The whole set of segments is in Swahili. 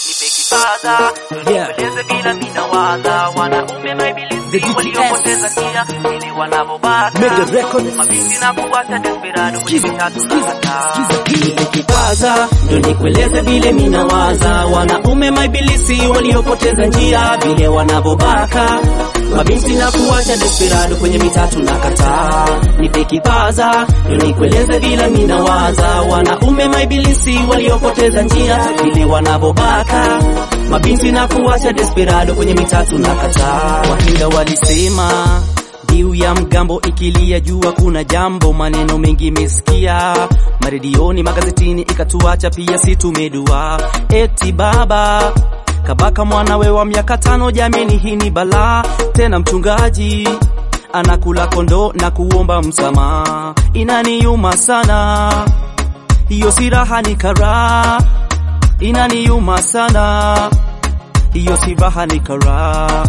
nipe kipaza Yeah. nikueleze bila minawaza wanaume The maibilisi DTS. waliopoteza njia ili wanavobaka Mega Records. mabinti na kuwacha desperado kwenye Skiza, mitatu skiza, na kataa. skiza hii. kipaza ndo nikueleze vile minawaza wanaume maibilisi waliopoteza njia vile wanavobaka mabinti na kuwacha desperado kwenye mitatu na kataa nipe kipaza ndo nikueleze vile minawaza wanaume maibilisi waliopoteza njia vile wanavobaka mabinti na kuwacha desperado kwenye mitatu na kataa wahinga walisema Mbiu ya mgambo ikilia jua kuna jambo, maneno mengi mesikia maredioni, magazetini, ikatuacha pia si tumedua. Eti baba kabaka mwanawe wa miaka tano, jamini, hii ni balaa tena. Mchungaji anakula kondo na kuomba msamaha, inaniuma sana hiyo, si raha, ni karaha, inaniuma sana hiyo, si raha, ni karaha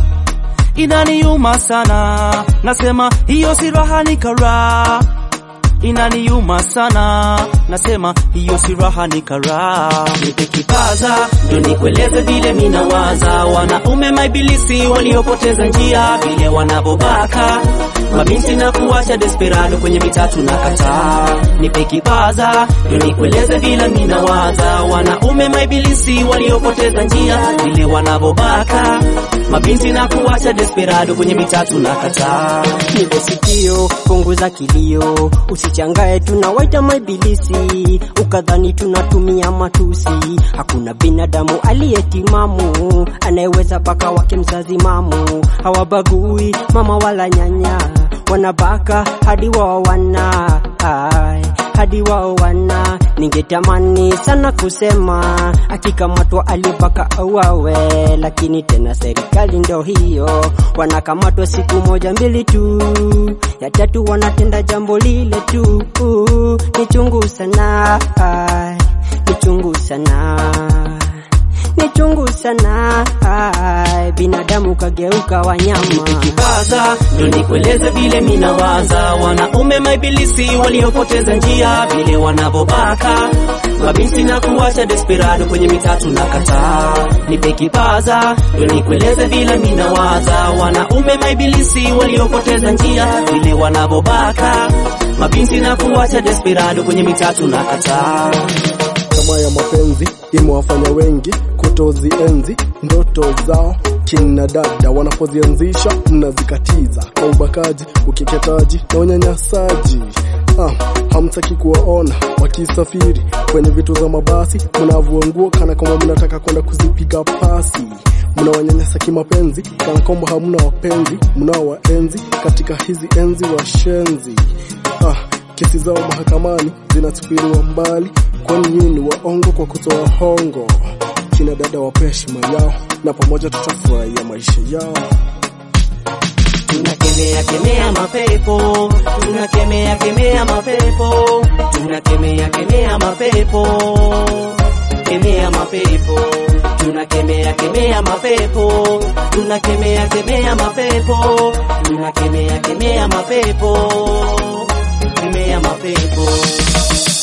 inaniuma sana, nasema hiyo si raha, ni karaha. Inaniuma sana, nasema hiyo si raha, ni karaha. Nipe kipaza ndo nikueleze vile minawaza, wanaume maibilisi waliopoteza njia, vile wanavobaka mabinti na kuwacha desperado kwenye mitatu na kataa. Nipe kipaza ndo nikueleze vile minawaza, wanaume maibilisi waliopoteza njia, vile wanavobaka mabinti na kuwacha desperado kwenye mitatu na kataa. Nipe sikio, punguza kilio, usichangae tunawaita maibilisi, ukadhani tunatumia matusi. Hakuna binadamu aliyetimamu anayeweza baka wake mzazi mamu. Hawabagui mama wala nyanya, wanabaka hadi wao wana ai, hadi wao wana. Ningetamani sana kusema akikamatwa alibaka auawe, lakini tena serikali ndo hiyo, wanakamatwa siku moja mbili tu, ya tatu wanatenda jambo lile tu. Ni chungu sana, ai, ni chungu sana ni chungu sana, ai, binadamu kageuka wanyama. kipaza ndo nikueleze vile minawaza wanaume maibilisi waliopoteza njia vile wanavobaka mabinti na kuwacha desperado kwenye mitatu na kataa nipe kipaza ndo nikueleze vile minawaza wanaume maibilisi waliopoteza njia vile wanavobaka mabinti na kuwacha desperado kwenye mitatu na kataa Tamaa ya mapenzi imewafanya wengi kutozienzi ndoto zao. Kina dada wanapozianzisha mnazikatiza kwa ubakaji, ukeketaji na unyanyasaji. Ah, hamtaki kuwaona wakisafiri kwenye vitu za mabasi, mnavua nguo kana kwamba mnataka kwenda kuzipiga pasi. Mnawanyanyasa kimapenzi kana kwamba hamna wapenzi, mnaowaenzi katika hizi enzi washenzi. Ah, kesi zao mahakamani zinatupiliwa mbali, kwani nyinyi ni waongo kwa kutoa hongo. Kina dada wape heshima yao, na pamoja tutafurahia maisha yao. tunakemea kemea mapepo tunakemea kemea mapepo tunakemea kemea mapepo kemea mapepo tunakemea kemea mapepo tunakemea kemea mapepo tunakemea kemea mapepo kemea mapepo